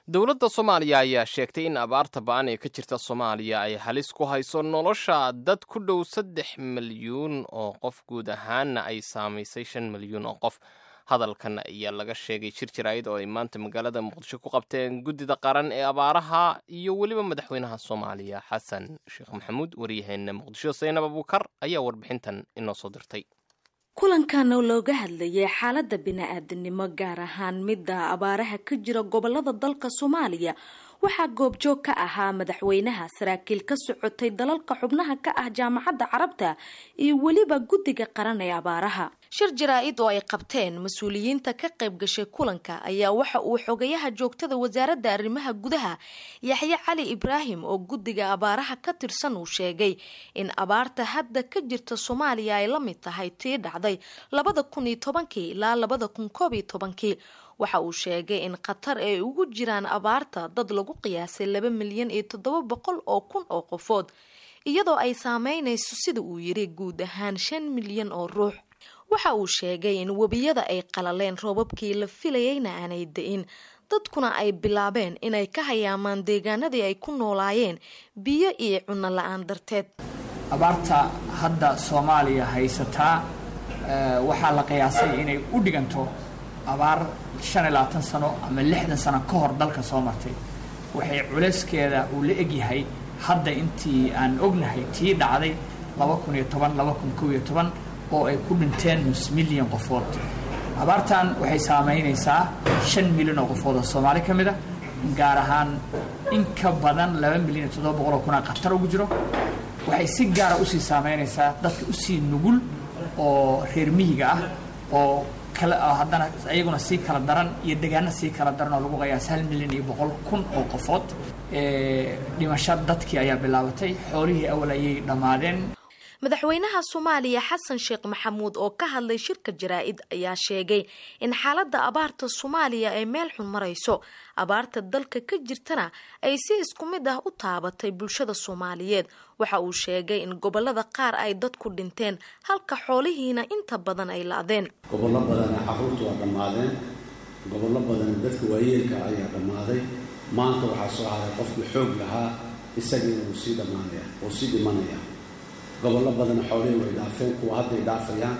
dowladda soomaaliya ayaa sheegtay in abaarta ba-an ee ka jirta soomaaliya ay halis ku hayso nolosha dad ku dhow saddex milyuun oo qof guud ahaanna ay saamaysay shan milyuun oo qof hadalkan ayaa laga sheegay shir jaraa'id oo ay maanta magaalada muqdisho ku qabteen guddida qaran ee abaaraha iyo weliba madaxweynaha soomaaliya xasan sheekh maxamuud waryaheena muqdisho saynab abuukar ayaa warbixintan inoo soo dirtay kulankan oo looga hadlayay xaaladda bini-aadanimo gaar ahaan midda abaaraha ka jira gobolada dalka soomaaliya waxaa goobjoog ka ahaa madaxweynaha saraakiil ka socotay dalalka xubnaha ka ah jaamacadda carabta iyo weliba guddiga qaran ee abaaraha shir jaraa-id oo ay qabteen mas-uuliyiinta ka qayb gashay kulanka ayaa waxa uu xogayaha joogtada wasaaradda arrimaha gudaha yaxye cali ibraahim oo guddiga abaaraha ka tirsan uu sheegay in abaarta hadda ka jirta soomaaliya ay la mid tahay tii dhacday labada kun iyo tobankii ilaa labada kun koob iyo tobankii waxa uu sheegay in qatar ay ugu jiraan abaarta dad lagu qiyaasay laba milyan iyo toddoba boqol oo kun oo qofood iyadoo ay saameynayso sida uu yiri guud ahaan shan milyan oo ruux waxa uu sheegay in webiyada ay qalaleen roobabkii la filayeyna aanay da-in dadkuna ay bilaabeen inay ka hayaamaan deegaanadii ay ku noolaayeen biyo iyo cunno la-aan darteed abaarta hadda soomaaliya haysataa waxaa la qiyaasay inay u dhiganto abaar shan iyo labaatan sano ama lixdan sano ka hor dalka soo martay waxay culeyskeeda uu la egyahay hadda intii aan ognahay tii dhacday laba kun iyo toban laba kun kow iyo toban oo ay ku dhinteen nus milyan qofood abaartan waxay saamaynaysaa shan milyan oo qofood oo soomaali ka mid a gaar ahaan in ka badan laba milyan iyo toddoba boqol oo kunaa khatar ugu jiro waxay si gaara usii saamaynaysaa dadka usii nugul oo reer miyiga ah oo haddana iyaguna sii kala daran iyo degaano sii kala daran oo lagu qayaas hal milyan iyo boqol kun oo qofood dhimasho dadkii ayaa bilaabatay xoolihii awal ayay dhammaadeen madaxweynaha soomaaliya xasan sheekh maxamuud oo ka hadlay shirka jaraa-id ayaa sheegay in xaaladda abaarta soomaaliya ay meel xun marayso abaarta dalka ka jirtana ay si isku mid ah u taabatay bulshada soomaaliyeed waxa uu sheegay in gobolada qaar ay dadku dhinteen halka xoolihiina inta badan ay la-deen gobollo badana caruurtu waa dhammaadeen gobollo badana dadka waayeelka ayaa dhammaaday maanta waxaa soo haray qofkii xoog lahaa isagiina wuu sii dhammaanaya wuu sii dhimanaya gobollo badan xoolihii way dhaafeen kuwa hadday dhaafayaan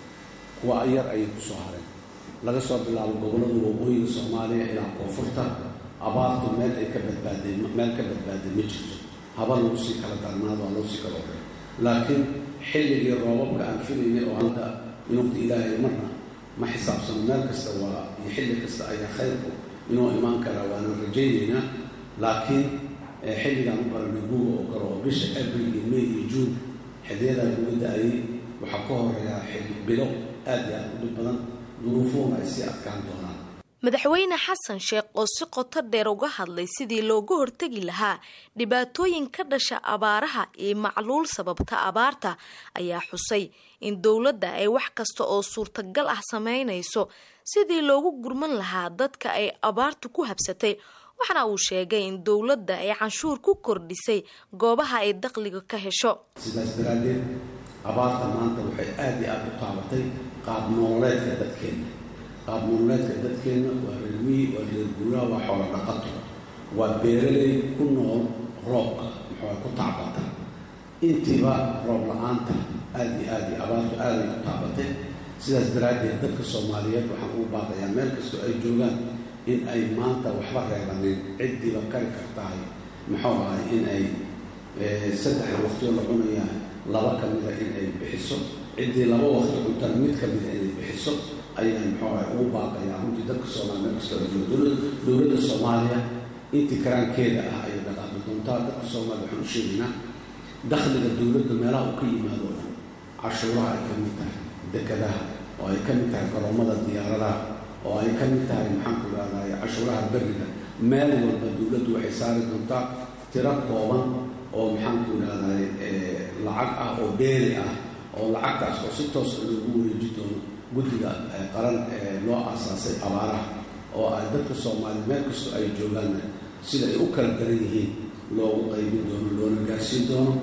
kuwa yar ayay ku soo hareen laga soo bilaabo gobollada waqooyiga soomaaliya ilaa koonfurta abaartu meel ay ka badbaadeen meel ka badbaaday ma jirto haba lagu sii kala darnaado waa loo sii kala horey laakiin xilligii roobabka aan filaynay oo hadda inuuta ilaahay marna ma xisaabsano meel kasta waa iyo xilli kasta ayaa khayrku inuu imaan karaa waanan rajaynaynaa laakiin xilligaan u baranay guuga oo kale oo bisha abril iyo may iyo juun xiliyadaa guga da-ayay waxaa ka horeeyaa xilli bilo aad iyo aad u dhib badan duruufuhuna ay sii adkaan doonaan madaxweyne xasan sheekh oo si qoto dheer uga hadlay sidii looga hortegi lahaa dhibaatooyin ka dhasha abaaraha iyo macluul sababta abaarta ayaa xusay in dowladda ay wax kasta oo suurtagal ah sameynayso sidii loogu gurman lahaa dadka ay abaartu ku habsatay waxaana uu sheegay in dowladda ay canshuur ku kordhisay goobaha ay dakhliga ka hesho sidaas daraaddeed abaarta maanta waxay aada iyo aada u taabatay qaab nololeedka dadkeenna qaab nololeedka dadkeenna waa reer miyi waa reer guuraa waa xoolo dhaqato waa beeraley ku nool roobka muxua ku tacbata intiiba roob la-aanta aada iyo aada iyo abaartu aaday u taabatay sidaas daraaddeed dadka soomaaliyeed waxaan ugu baaqayaa meel kastoo ay joogaan in ay maanta waxba reebanin ciddiiba kari kartahay muxuu ahay in ay saddexda waqtioo la cunayaa laba ka mida in ay bixiso ciddii laba waqti cuntana mid ka mida inay bixiso ayaan muxuu ahay ugu baaqayaa runtii dadka soomaaliya meel kastoo ay joogo dowladda soomaaliya intii karaankeeda ah ayay dhaqaaqi doontaa dadka soomaaliya waxaan u sheegaynaa dakhliga dowladda meelaha uu ka yimaado o dhan cashuuraha ay ka mid tahay dekadaha oo ay ka mid tahay garoomada diyaaradaha oo ay ka mid tahay maxaanku idhahdaay cashuuraha beriga meel walba dowladdu waxay saari doontaa tiro kooban oo maxaanku idhahdaay lacag ah oo dheeri ah oo lacagtaas oo si toosa loogu wareeji doono guddiga qaran ee loo aasaasay abaaraha oo ay dadka soomaaliya meel kastoo ay joogaanna sida ay u kala daran yihiin loogu qaybin doono loona gaarsiin doono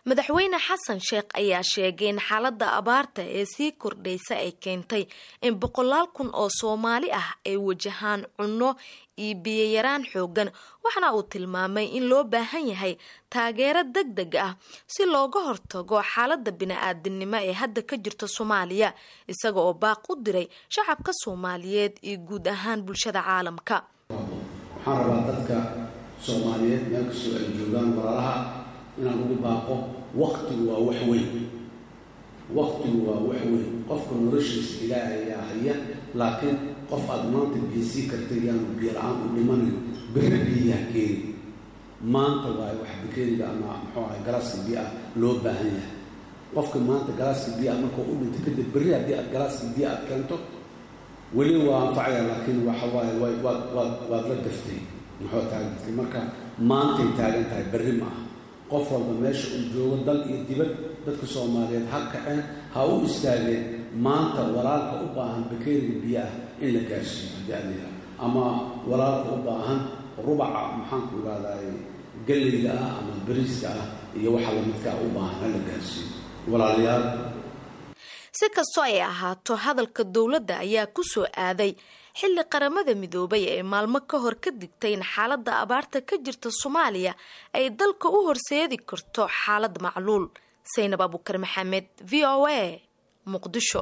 madaxweyne xasan sheekh ayaa sheegay in xaaladda abaarta ee sii kordhaysa ay keentay in boqolaal kun oo soomaali ah ay wajahaan cunno iyo biyoyaraan xoogan waxaana uu tilmaamay in loo baahan yahay taageero deg deg ah si looga hortago xaaladda bini-aadinimo ee hadda ka jirta soomaaliya isaga oo baaq u diray shacabka soomaaliyeed iyo guud ahaan bulshada caalamka waxaan rabaa dadka soomaaliyeed meel kastoo ay joogaan walaalaha inaan ugu baaqo waktigu waa wax weyn waktigu waa wax weyn qofka noloshiisa ilaahay ayaa haya laakiin qof aada maanta biisii karta yaanu biyo la-aan u dhimanin berri biyaha keeni maanta waayo wax bakeeriga ama muxuu ahay galaaska biyo ah loo baahan yahay qofka maanta galaaska biyo ah markuu u dhinto kadib berri haddii aad galaaska biyo aad keento weli waa anfacaya laakiin waxa waaye waad waad waad la daftay muxuu taagantay marka maantay taagan tahay berri ma aha qof walba meesha uu joogo dal iyo dibad dadka soomaaliyeed ha kaceen ha u istaageen maanta walaalka u baahan bakeeriga biyo ah in la gaarsiiyo haddii adeera ama walaalka u baahan rubaca maxaanku ihahdaay galleyda ah ama bariiska ah iyo waxa lamidkaa u baahan ha la gaarsiiyo walaalayaal si kastoo ay ahaato hadalka dowladda ayaa ku soo aaday xilli qaramada midoobay ee maalmo ka hor ka digtay in xaaladda abaarta ka jirta soomaaliya ay dalka u horseedi karto xaalad macluul saynab abukar maxamed v o a muqdisho